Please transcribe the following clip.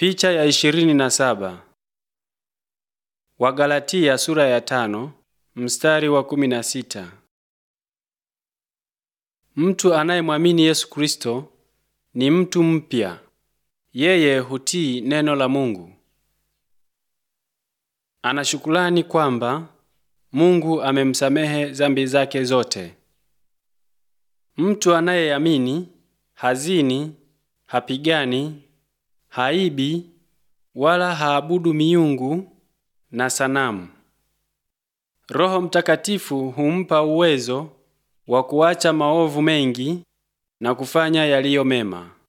Picha ya ishirini na saba. Wagalatia sura ya tano mstari wa kumi na sita. Mtu anayemwamini Yesu Kristo ni mtu mpya. Yeye hutii neno la Mungu. Ana shukrani kwamba Mungu amemsamehe dhambi zake zote. Mtu anayeamini hazini, hapigani, haibi wala haabudu miungu na sanamu. Roho Mtakatifu humpa uwezo wa kuacha maovu mengi na kufanya yaliyo mema.